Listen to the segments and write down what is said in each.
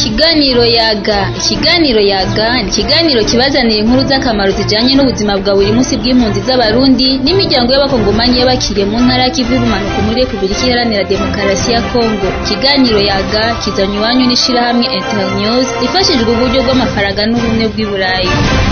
Ikiganiro yaga ikiganiro yaga ni ikiganiro kibazanira inkuru z'akamaro zijanye n'ubuzima bwa buri munsi bw'impunzi z'abarundi n'imiryango y'abakongomanyi y'abakiriye mu ntara y'ikivu y'ubumanuko muri Repubulika Iharanira Demokarasi ya Kongo ikiganiro yaga kizanywe iwanyu n'ishirahamwe Internews rifashijwe uburyo bw'amafaranga n'ubumwe bw'i Burayi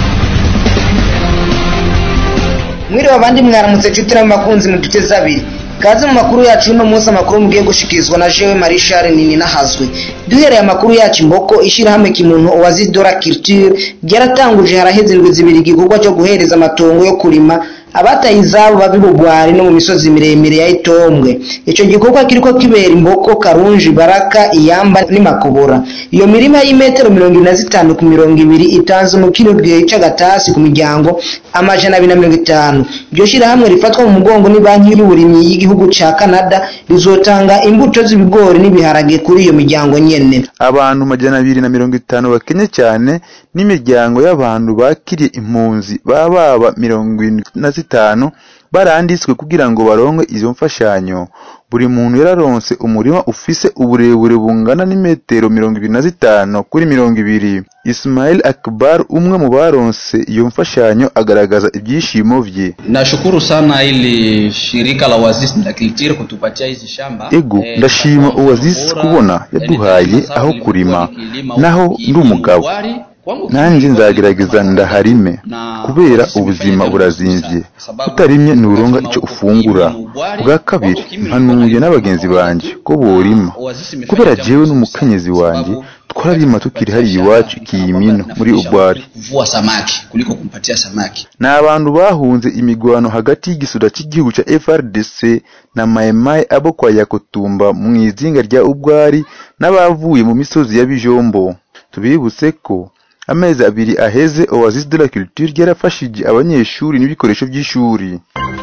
mwiriwe abandi mwaramutse nshuti n'amakunzi mu duce zabiri kaze mu makuru yacu y'uno munsi amakuru mugiye gushikirizwa na jewe marie charles nini nahazwe duhereye amakuru yacu imboko ishyirahamwe kimuntu uwazidora culture ryaratanguje haraheze indwi zibiri igikorwa cyo guhereza amatongo yo kurima abataye izabo babi bugwari no mu misozi miremire ya itombwe ico gikorwa kiriko kibera imboko karunji baraka iyamba n'imakobora iyo mirima y'imetero mirongo ibiri na zitanu ku mirongo ibiri itanze mu kino gihe c'agatasi ku miryango amajana abiri na mirongo itanu iryo shirahamwe rifatwa mu mugongo ni banki y'uburimyi y'igihugu ca canada rizotanga imbuto z'ibigori n'ibiharage kuri iyo miryango nyene abantu majana abiri na mirongo itanu bakenye cyane n'imiryango y'abantu bakiriye impunzi baba baba mirongo irindwi na zitanu baranditswe kugira ngo baronke izo mfashanyo buri muntu yararonse umurima ufise uburebure bungana n'imetero mirongo ibiri na zitanu kuri mirongo ibiri Ismail Akbar umwe mu baronse iyo mfashanyo agaragaza ibyishimo vye Nashukuru sana ili shirika la Oasis la Culture kutupatia hizi shamba. ego Eh, ndashima kwa Oasis bora, kubona yani yaduhaye sasa aho nilikuwa kurima nikilima naho huku ndi umugabo Igwari, kwangu nanjye kilimo nzagerageza kilimo ndaharime na kubera Oasis ubuzima imefanya burazimvye sana, sababu utarimye nturonka ukasema ico huko ufungura kilimo Ugwari, bwa kabiri kwangu kilimo mpanuye kilimo n'abagenzi kilimo banje Ugwari, ko borima Oasis imefanya kubera jambo jewe zuri n'umukenyezi sana, wanje sababu twararima tukiri hariya iwacu ikiyimino muri ubwari kuvua samaki kuliko kumpatia samaki. ni abantu bahunze imigwano hagati y'igisura cy'igihugu cya FRDC na Maimai abo kwa Yakutumba mu izinga rya Ubwari n'abavuye mu misozi ya Bijombo tubibutse ko amezi abiri aheze Oasis de la Culture yarafashije abanyeshuri n'ibikoresho by'ishuri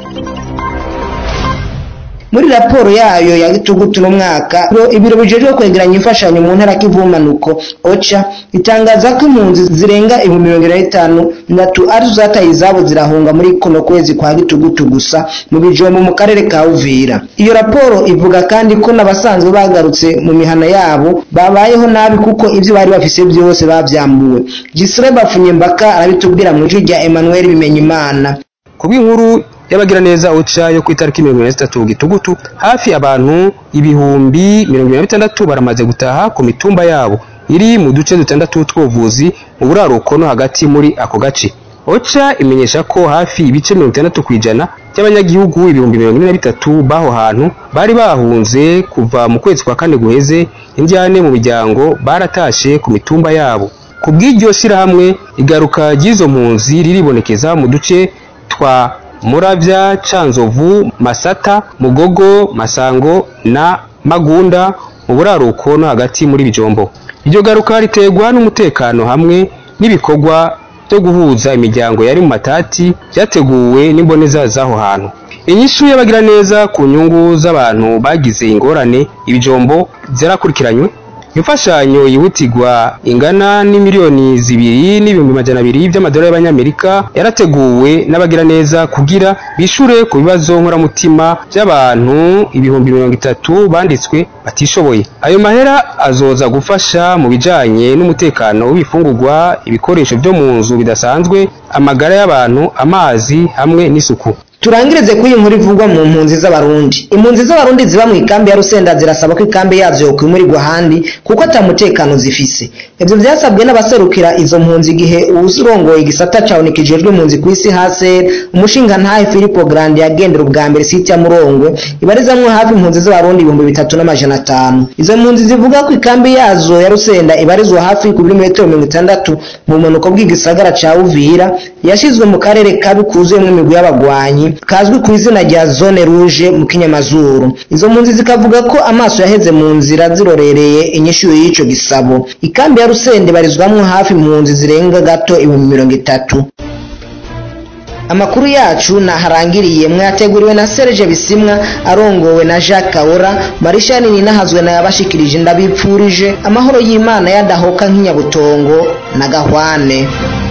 muri raporo yayo ya gitugutu n'umwaka ibiro- ibiro bijejwe kwegeranya imfashanyo mu ntara k'ivumanuko oca itangaza ko impunzi zirenga ibihumbi mirongo ine na bitanu natu arizo zataye izabo zirahunga muri kuno kwezi kwa gitugutu gusa mu bijombo mu karere ka uvira iyo raporo ivuga kandi ko n'abasanzwe bagarutse mu mihana yabo babayeho nabi kuko ibyo bari bafise byose babyambuwe gisire bafunyembaka arabitubwira mu ijwi rya emmanuel bimenyimana kubw'inkuru y'abagiraneza oca yo ku itariki mirongo ine na zitatu gitugutu hafi abantu ibihumbi mirongo ine na bitandatu baramaze gutaha ku mitumba yabo iri mu duce dutandatu tw'ubuvuzi mu buraruko no hagati muri ako gace oca imenyesha ko hafi ibice mirongo itandatu ku ijana by'abanyagihugu ibihumbi mirongo ine na bitatu b'aho hantu bari bahunze kuva mu kwezi kwa kane guheze indyane mu miryango baratashe ku mitumba yabo ku bw'iryo shirahamwe igaruka ry'izo mpunzi riribonekeza mu duce twa muravya canzovu masata mugogo masango na magunda mu buraruko no hagati muri bijombo iryo garuka riterwa n'umutekano hamwe n'ibikorwa byo guhuza imiryango yari mu matati byateguwe n'imboneza z'aho hantu inyishu y'abagiraneza ku nyungu z'abantu bagize ingorane ibijombo zarakurikiranywe imfashanyo yihutirwa ingana n'imiliyoni zibiri n'ibihumbi majana abiri by'amadolari y'abanyamerika yarateguwe n'abagiraneza kugira bishure ku bibazo nkoramutima by'abantu ibihumbi mirongo itatu banditswe batishoboye ayo mahera azoza gufasha mu bijanye n'umutekano w'ibifungurwa ibikoresho byo mu nzu bidasanzwe amagara y'abantu amazi hamwe n'isuku turangirize kuri iyi nkuru ivugwa mu mpunzi z'abarundi impunzi z'abarundi ziba mu ikambi ya rusenda zirasaba ko ikambi yazo yokwimurirwa ahandi kuko ata mutekano zifise ivyo vyasabwe n'abaserukira izo mpunzi igihe uwurongoye igisata cawe kijejwe impunzi ku isi haser umushingantahe filipo grande yagendera ubwa mbere site ya murongwe ibarizamwo hafi impunzi z'abarundi ibihumbi bitatu n'amajana atanu izo mpunzi zivuga ko ikambi yazo ya rusenda ibarizwa hafi ku birometero mirongo itandatu mu bumanuko bw'igisagara ca uvira yashizwe mu karere kabi kuzuyemwo imigwi y'abagwanyi kazwi ku izina rya zone rouge mu kinyamazuru izo mpunzi zikavuga ko amaso yaheze mu nzira zirorereye inyishu y'ico gisabo ikambi ya rusende ibarizwamwo hafi impunzi zirenga gato ibihumbi mirongo itatu amakuru yacu naharangiriye mwateguriwe na Serge Bisimwa arongowe na Jacques Kaora Marisha nini nahazwe na yabashikirije ndabipfurije amahoro y'Imana yadahoka nk'inyabutongo na gahwane